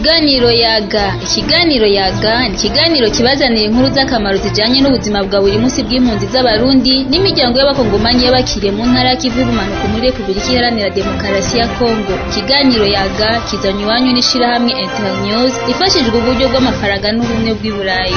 Ikiganiro yaga ikiganiro yaga ni ikiganiro kibazanira inkuru z'akamaro zijanye n'ubuzima bwa buri munsi bw'impunzi z'abarundi n'imiryango y'abakongomanyi y'abakiriye mu ntara y'ikivu y'ubumanuko muri Repubulika Iharanira Demokarasi ya Kongo ikiganiro yaga kizanywe iwanyu n'ishirahamwe Internews ifashijwe uburyo bw'amafaranga n'ubumwe bw'i Burayi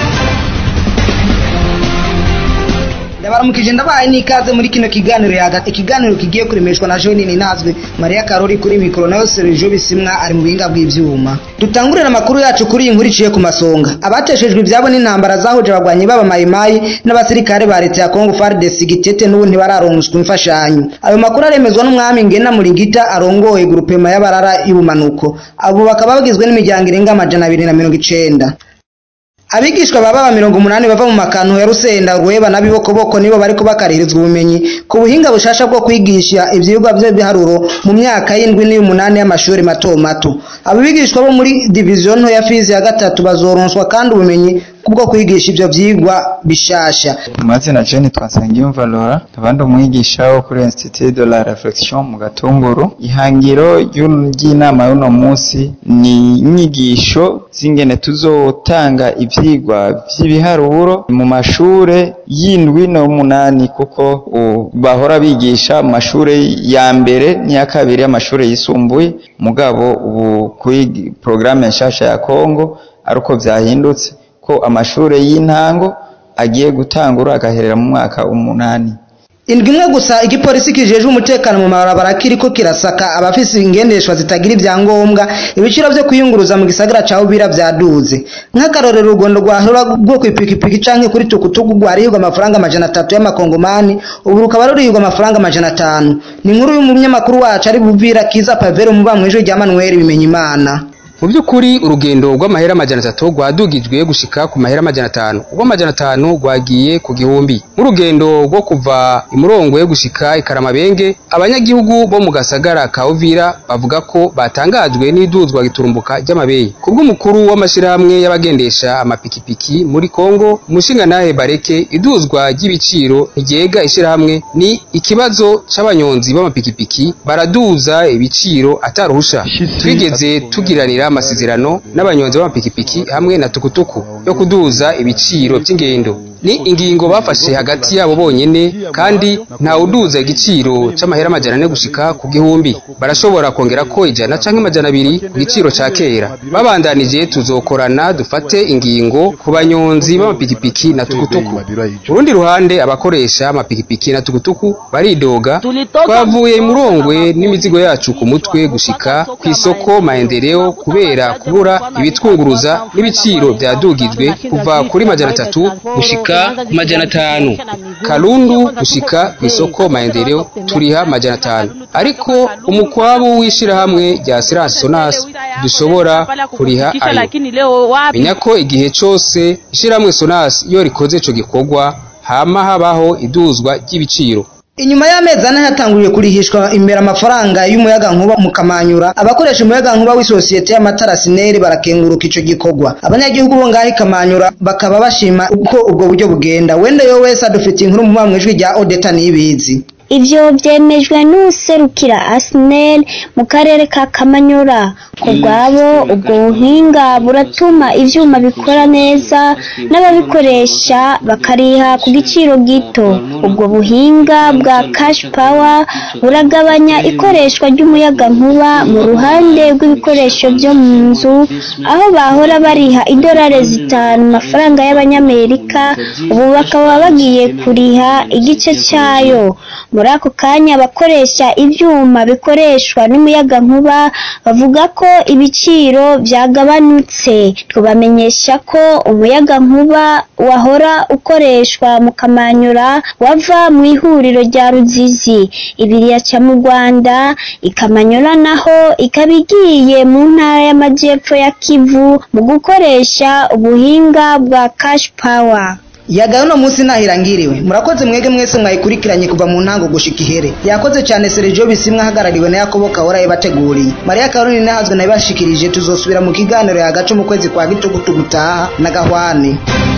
ndabaramukije ndabaye n'ikaze muri kino kiganiro yagati ikiganiro kigiye kuremeshwa na Jeanine Nazwe Maria Karori kuri mikoro nayo Sergio Bisimwa ari mu buhinga bw'ivyuma dutangurira amakuru yacu kuri iyi nkuru iciye ku masonga abateshejwe ivyabo n'intambara zahuje abagwanyi baba mayimayi n'abasirikare ba leta ya Congo FARDC gitete n'ubu ntibararonswa imfashanyo ayo makuru aremezwa n'umwami Ngena Muringita arongoye grupema y'abarara y'ubumanuko abo bakaba bagizwe n'imiryango irenga amajana abiri na mirongo icenda abigishwa baba mirongo umunani bava mu makantu ya rusenda rweba na bibokoboko nibo bariko bakarihirizwa ubumenyi ku buhinga bushasha bwo kwigisha ivyigwa vy'ibiharuro mu myaka y'indwi n'iy'umunani y'amashuri mato mato abo bigishwa bo muri diviziyo nto ya fizi ya gatatu bazoronswa kandi ubumenyi kubwo kwigisha ivyo vyigwa bishasha amazina Jeanne Twansengiyumva Laura abandi umwigisha wo kuri Institut de la Reflexion mu Gatunguru ihangiro ry'inama y'uno munsi ni inyigisho z'ingene tuzotanga ivyigwa vy'ibiharuro mu mashure y'indwi n'umunani kuko bahora bigisha mu mashure ya mbere n'iya kabiri y'amashure yisumbuye mugabo ubu kuri programme nshasha ya Kongo aruko vyahindutse ko amashure y'intango agiye gutangura agaherera mu mwaka umunani indwi imwe gusa igipolisi kijejwe umutekano mu mabarabara kiriko kirasaka abafise ingendeshwa zitagira ivyangombwa ibiciro vyo kwiyunguruza mu gisagara ca Uvira vyaduze nk'akarorero urugondo rwahora rwo kw'ipikipiki canke kuri tukutuku rwarihirwa amafaranga amajana atatu y'amakongomani ubu rukaba rurihirwa amafaranga amajana atanu ni inkuru y'umunyamakuru wacu ari buvira kiza pavero muba mw'ijwi rya Manuel Bimenyimana mu by'ukuri urugendo rw'amahera amajana atatu rwadugijwe gushika ku mahera amajana atanu urw'amajana atanu rwagiye ku gihumbi nk'urugendo rwo kuva imurongo yo gushika ikaramabenge abanyagihugu bo mu gasagara ka Uvira bavuga ko batangajwe n'iduzwa giturumbuka ry'amabeyi kubw'umukuru w'amashirahamwe y'abagendesha amapikipiki muri Kongo umushingantahe Bareke iduzwa ry'ibiciro ntiryega ishirahamwe ni ikibazo c'abanyonzi b'amapikipiki baraduza ibiciro ataruhusha twigeze tugiranira amasezerano n'abanyonzi b'amapikipiki hamwe na tukutuku yo kuduza ibiciro by'ingendo ni ingingo bafashe hagati yabo bonyene kandi nta uduza igiciro c'amahera amajana ane gushika ku gihumbi barashobora kongera ko ijana canke amajana abiri ku giciro ca kera babandanije tuzokorana dufate ingingo ku banyonzi b'amapikipiki na tukutuku urundi ruhande abakoresha amapikipiki na tukutuku baridoga twavuye imurongwe n'imizigo yacu ku mutwe gushika ku isoko maendeleo kubera kubura ibitwunguruza n'ibiciro vyadugijwe kuva kuri majana atatu gushika ku majana atanu karundu gushika ku isoko maendeleo turiha majana atanu ariko umukwabu w'ishirahamwe rya Siransi Sonas dushobora kuriha ayo menya ko igihe cose ishirahamwe Sonas iyo rikoze ico gikorwa hama habaho iduzwa ry'ibiciro Inyuma y'amezi ane hatanguriye kurihishwa imbere amafaranga y'umuyaga nkuba mu Kamanyura abakoresha umuyaga nkuba w'isosiyete y'amatara Sineri barakenguruka ico gikorwa abanyagihugu bo ngaho Kamanyura bakaba bashima uko ubwo buryo bugenda wende yo wese adufitiye inkuru mu mwamwijwi rya Odeta nibizi Ivyo vyemejwe n'userukira Arsenal mu karere ka Kamanyura ku bwabo ubwo buhinga buratuma ivyuma bikora neza n'ababikoresha bakariha ku giciro gito ubwo buhinga bwa cash power buragabanya ikoreshwa ry'umuyaga nkuba mu ruhande rw'ibikoresho byo mu nzu aho bahora bariha idolari zitanu mafaranga y'abanyamerika ubu bakaba bagiye kuriha igice cyayo muri ako kanya abakoresha ibyuma bikoreshwa n'umuyaga nkuba bavuga ko ibiciro byagabanutse tubamenyesha ko umuyaga nkuba wahora ukoreshwa mu kamanyura wava mu ihuriro rya ruzizi ibiri yaca mu rwanda ikamanyura naho ikaba igiye mu ntara y'amajyepfo ya kivu mu gukoresha ubuhinga bwa cash power yagaye uno munsi nahirangiriwe murakoze mwege mwese mwayikurikiranye kuva mu ntango gushika ihere yakoze cyane Sergio Bisimwa ahagarariwe na Yakobo Kahora yabateguriye Maria Karoni nahazwe nabashikirije tuzosubira mu kiganiro yagace mu kwezi kwa gitugutu gutaha na gahwane